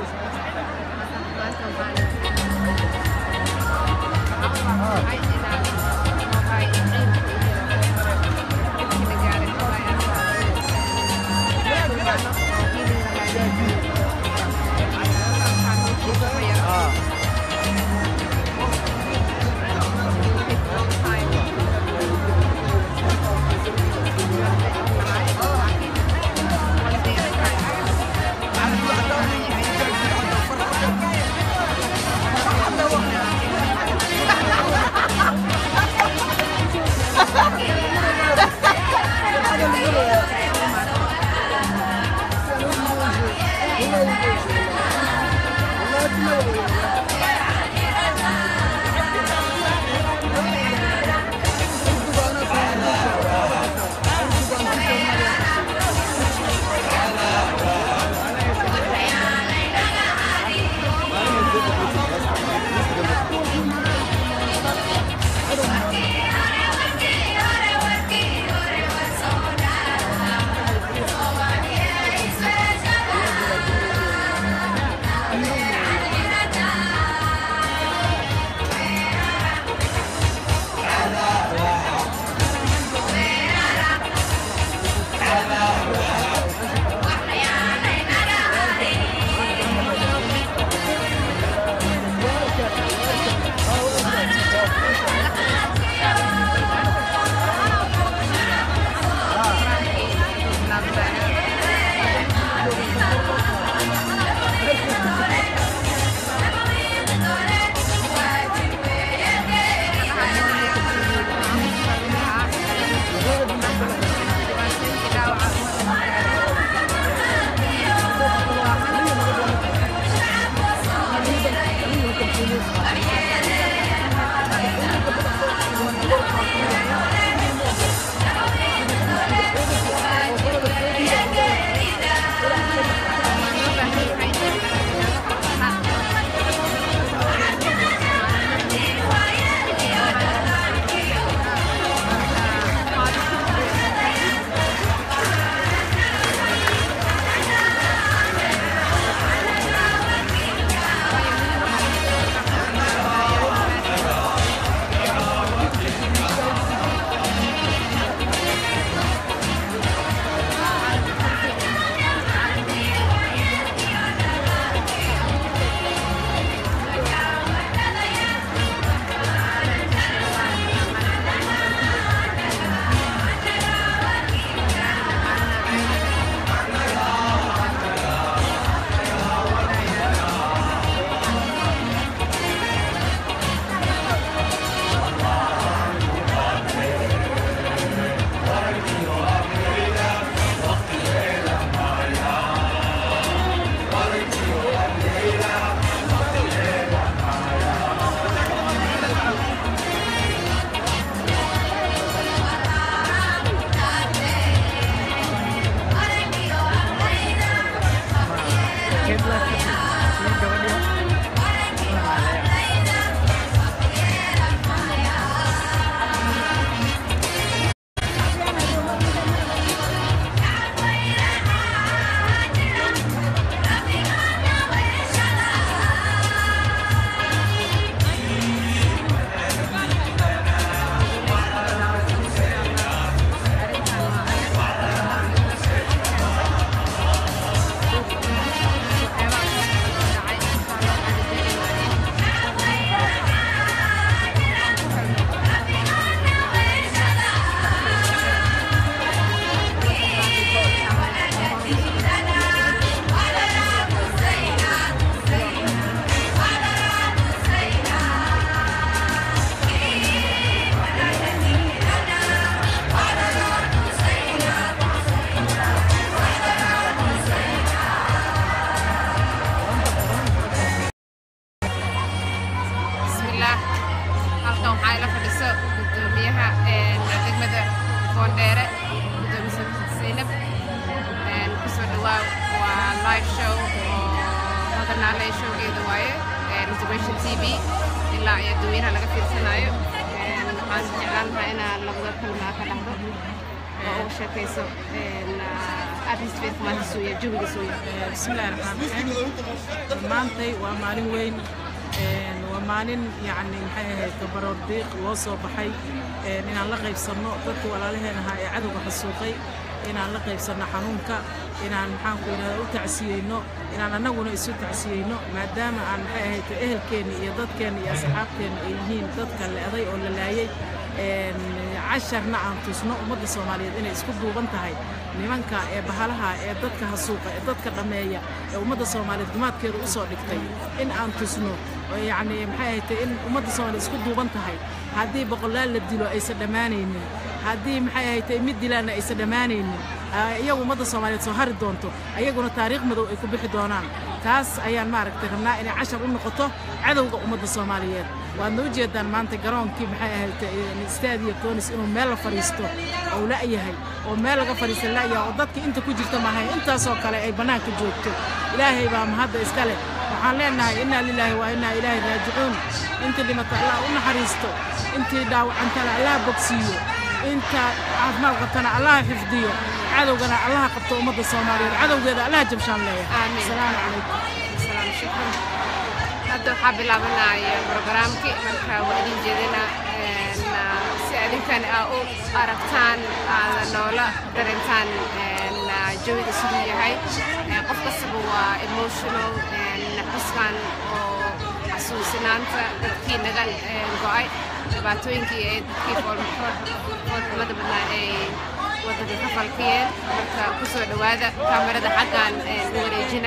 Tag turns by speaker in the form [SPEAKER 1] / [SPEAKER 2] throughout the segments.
[SPEAKER 1] live show oo hadanaale showgeeda waaye reservation t v ilaa iyo dadweynaha laga fiirsanayo waxaan jeclaan lahaa inaan labada kulmaa ka dhacdo oo uga sheekayso atmosphere maanta soo yahay jawiga soo yahay
[SPEAKER 2] bismillahi raxmaan raxiim maantay waa maalin weyn waa maalin yacni maxay ahayd gabaroor diiq loo soo baxay inaan la qaybsanno dadka walaalaheen ahaa ee cadowga xasuuqay inaan la qaybsanno xanuunka inaan maxaanku yidhahda u tacsiyeyno inaan annaguna isu tacsiyeyno maadaama aan maxay ahayd ehelkeenna iyo dadkeenna iyo asxaabteenna ay yihiin dadka le'day oo la laayay casharna aan tusno ummadda soomaaliyeed inay isku duuban tahay nimanka ee bahalaha ee dadka hasuuqa ee dadka dhammeeya ee ummadda soomaaliyeed gumaadkeeda u soo dhigtay in aan tusno yacni maxay ahayd in ummadda soomaaliyeed isku duuban tahay haddii boqolaal la dilo aysan dhammaanaynin haddii maxay ahayd mid dilaanna aysan dhammaanaynin iyagu ummadda soomaaliyeed soo hari doonto ayaguna taariikh madow ay ku bixi doonaan taas ayaan maaragtay rabnaa inay cashar u noqoto cadowga ummadda soomaaliyeed waadna u jeedaan maanta garoonkii maxay ahayd staadiya toonis inuu meel la fadhiisto ou la'yahay oo meel laga fadhiista la'yahay oo dadka inta ku jirta maahay intaasoo kale ay bannaanka joogto ilaahay baa mahadda iska leh waxaan leenahay innaa lilaahi waa innaa ilaahi raajicuun intii dhimata allah u naxariisto intii dhaawacantana allah bogsiiyo inta caafimaad qabtana allah xifdiyo cadowgana allaha qabto ummadda soomaaliyeed cadowgeeda allaha jabshaan leeyahay asalaamu calaykum
[SPEAKER 1] salaam shukran hadda waxaa bilaabanaya brogaraamkii marka waa idin jeedina si adinkan aa u aragtaan aada noola darintaan jawiga siduu yahay qof kastaba waa emotional xuskan oo xasuusinaanta dadkii naga go'ay dhibaatooyinkii ee dadkii foolxumada badnaa ay waddanka ka falkiyeen marka ku soo dhowaada kaamirada xaggan u wareejina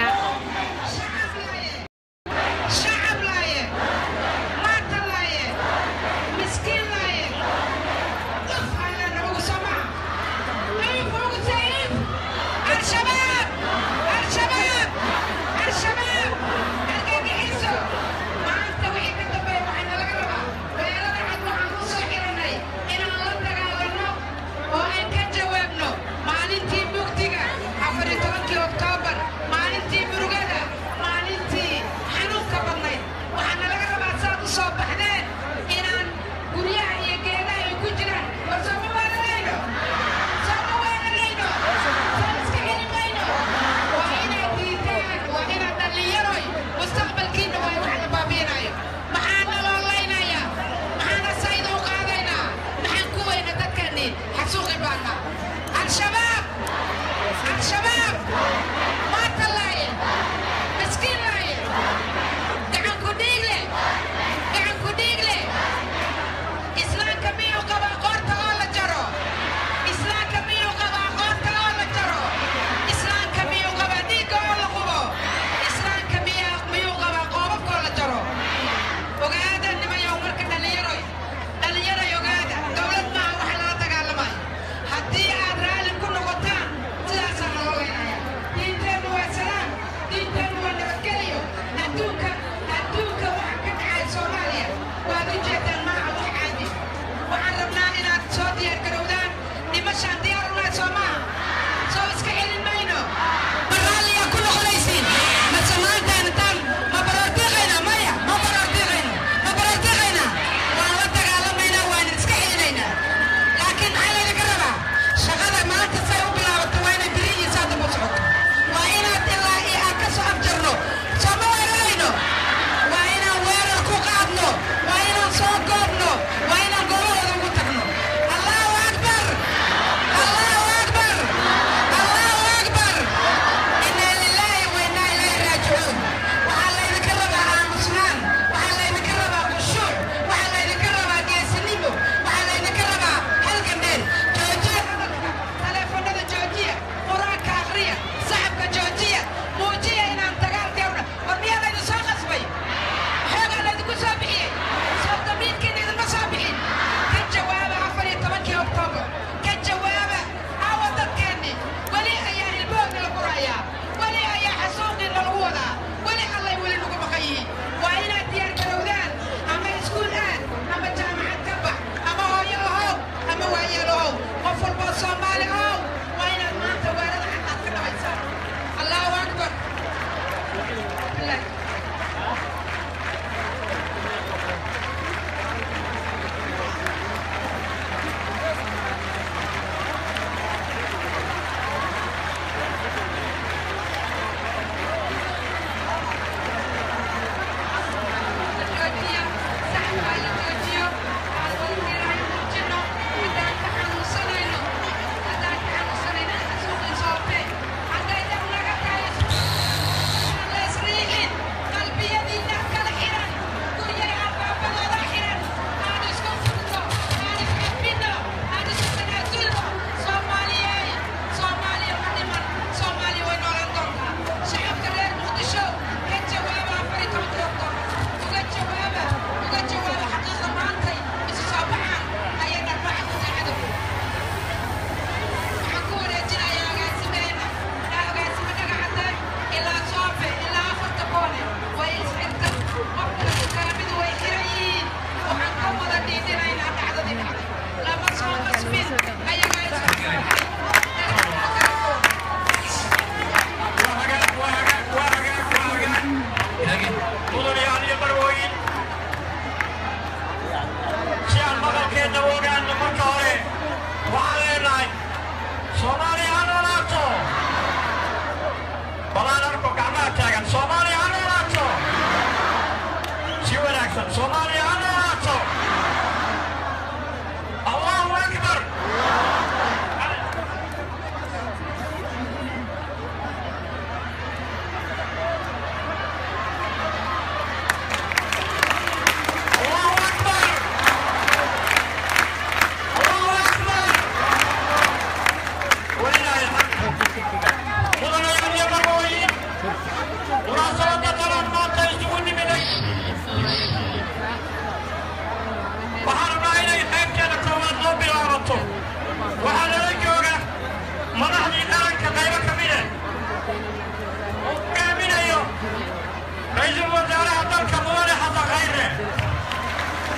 [SPEAKER 3] maalintii mugdiga afar iyo tobankii oktoobar maalintii muruga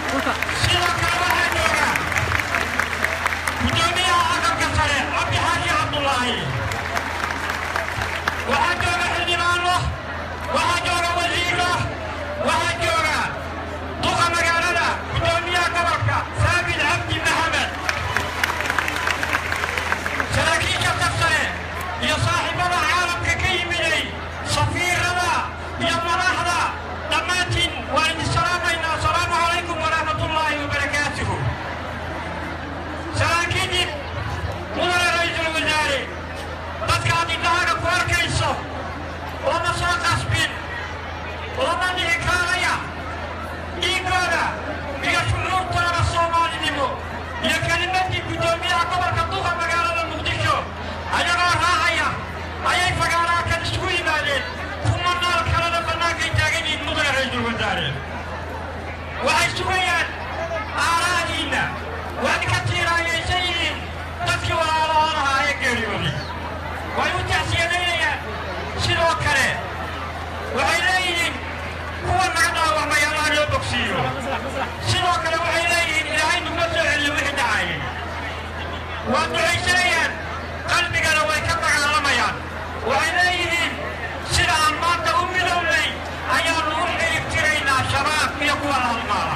[SPEAKER 2] dhulka
[SPEAKER 3] sidoo kale waxaa jooga gudoomiyaha aqalka sare cabdi xaashi cabdulaahi waxaa jooga xildhibaano waxaa jooga wasiiro waxaa jooga duqa magaalada gudoomiyaha gobolka saabit cabdi maxamed saraakiisha safsare iyo saaxiibada caalamka ka yimiday safiirada iyo madaxda dhammaantiin waan idin salaamaynaa asalaamu calaykum waraxmatullaahi wabarakaatuhu saraakiidib mudane ra-iisul wasaare dadkaad indhahaaga ku arkayso lama soo qasbin lama dhihi kaanaya dhiigooda iyo shucuurtooda soomaalinimo iyo kelimadii guddoomiyaha gobolka duqa magaalada muqdisho ayagoo raacaya ayay fagaaraha kan isugu yimaadeen kuma nool kalena bannaankay taagan yihiin mudane ra-iisul wasaare waxay sugayaan aaraadiinna waad ka tiiraayaysan yihiin dadkii walaalahoon ahaa ee geeriyooday way u taxsiyadaynayaan sidoo kale waxay leeyihiin kuwa naga dhaawacmay allaha loo bogsiiyo sidoo kale waxay leeyihiin ilaahay nuguma soo celiyo wixii dhacayay waa ducaysanayaan qalbigana way ka dagaalamayaan waxay leeyihiin sida aan maanta u midownay ayaannu u xirib tiraynaa shabaab iyo kuwa la halmaala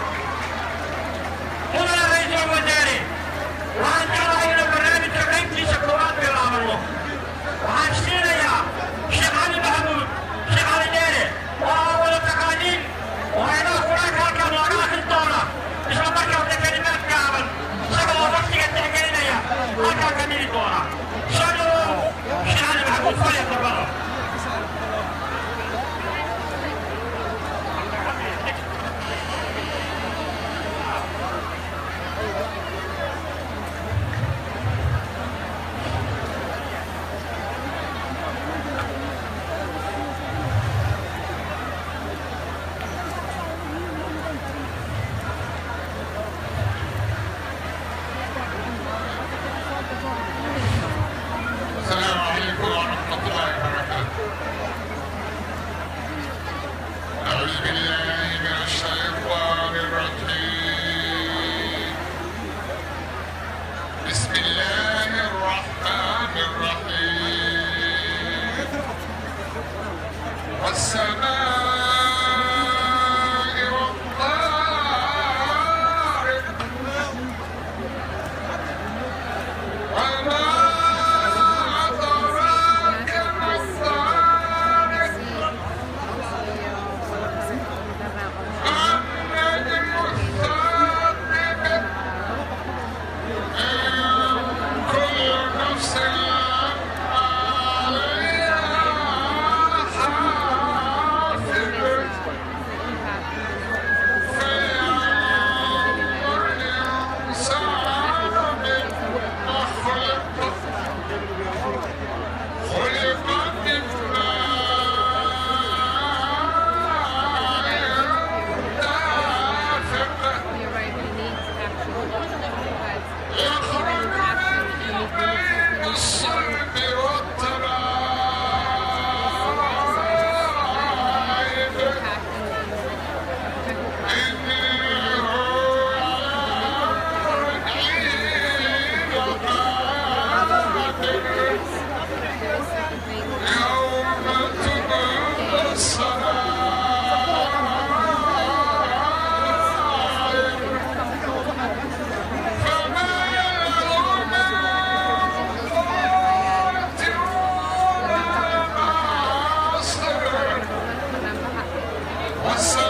[SPEAKER 3] mudane ra-iisul wasaare waxaan jeclahay inaan barnaamijka qaybtiisa koowaad bilaabano waxaan siinayaa sheekh cali maxamuud sheekh cali dheere oo aa wada taqaaniin oo aynaha qur-aanka halkan looga akhrin doona isla markaasna kelimaad gaaban isaga oo waqtiga tixgelinaya halkaa ka dhigi doona soo dhawow sheekh cali maxamuud fadhi dabado
[SPEAKER 4] السلام عليكم ورحمة الله وبركاته. أعوذ بالله من الشيطان الرجيم. بسم الله الرحمن الرحيم. والسماء والطارق وما أدراك ما الطارق النجم الثاقب إن كل نفس عليها حافظ فلينظر الإنسان مما خلق خلق من ماء دافق يخرج من بين الصلب والترائب إنه حين قادر يوم تبلى السرائر فما لهم والسماء